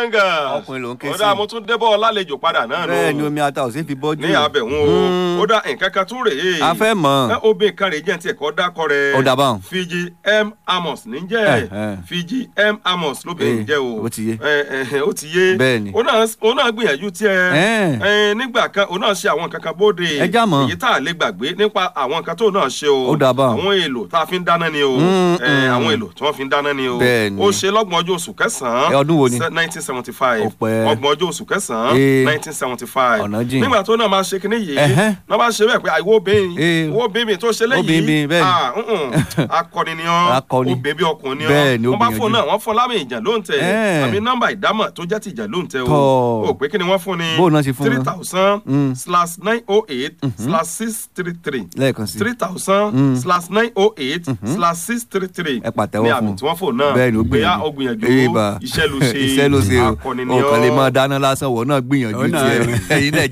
gángan Ọkùnrin ló ń ké ó sí. dá mo tún débọ̀ lálejò padà náà nù bẹ́ẹ̀ ni omi ata ò sí fi bọ́jú. ní abẹ̀hún o ó dá nǹkan kan tún rèé a fẹ́ mọ̀. ẹ obìnrin kan rèé jẹ́ ti ẹ̀kọ́ dákọ rẹ̀ Ó dà báun. Fiji M Amos ní jẹ́ Eh, eh. Fiji M Amos lóbìnrin Eh, jẹ́ o ó ti yé. Eh, eh, ó ti yé Bẹ́ẹ̀ ni. ó náà ó náà gbìyànjú tiẹ̀ Eh. Eh, nígbà kan ó náà ṣe àwọn nǹkan kan bóde Ẹ já mọ̀. èyí tá a lè gbàgbé nípa àwọn nǹkan tó náà ṣe o Ó dà báun. àwọn èlò tá a fi ń dáná ni o Mm, Eh, mm. àwọn èlò tí wọ́n fi ń dáná ni o Bẹ́ẹ̀ ni. ó ṣe lọ́gbọ̀n ọjọ́ oṣù kẹsàn-án Eh, ọdún wo ni? nineteen seventy five Ó pẹ́. ọgbọ̀n ọjọ́ oṣù kẹsàn-án Eh. nineteen seventy five Ọ̀nà jìn. nígbà tó náà máa ṣe kinní yìí Ẹ̀hẹ́. náà bá ṣe bẹ́ẹ̀ pé àìwọ́ obìnrin Eh. ìwọ́ obìnrin tó ṣe lẹ́yìn Obìnrin, bẹ́ẹ̀ ni. ah, mm-mm. akọni ni ọ́ Akọni. obìnrin bí ọkùnrin ni ọ́ Bẹ́ẹ̀ ni, ó wọ́n bá gbìyànjú. fún náà wọ́n fún lámì ìjà ló ń tẹ̀ Eh. àbí nọ́mbà ìdámọ̀ tó jẹ́ ti ìjà ló ń tẹ̀ o Tọ́. ò pé kí ni wọ́n fún ni Bó náà ṣe fún three wọn? thousand Mm. slash nine oh eight slash six three three lẹ́ẹ̀kan sí. three thousand slash nine oh eight slash six three three Ẹ pàtẹ́wọ́ ní fún àmì un. tí wọ́n fò náà bẹ́ẹ̀ ni ó bóyá gbìyànjú. ó gbìyànjú Eba. iṣẹ́ ló ṣe iṣẹ́ ló ṣe o akọni ni o kàn lè ọ́. máa dáná lásán wọ̀ náà gbìyànjú Ó náà- tiẹ̀ ẹ̀yin náà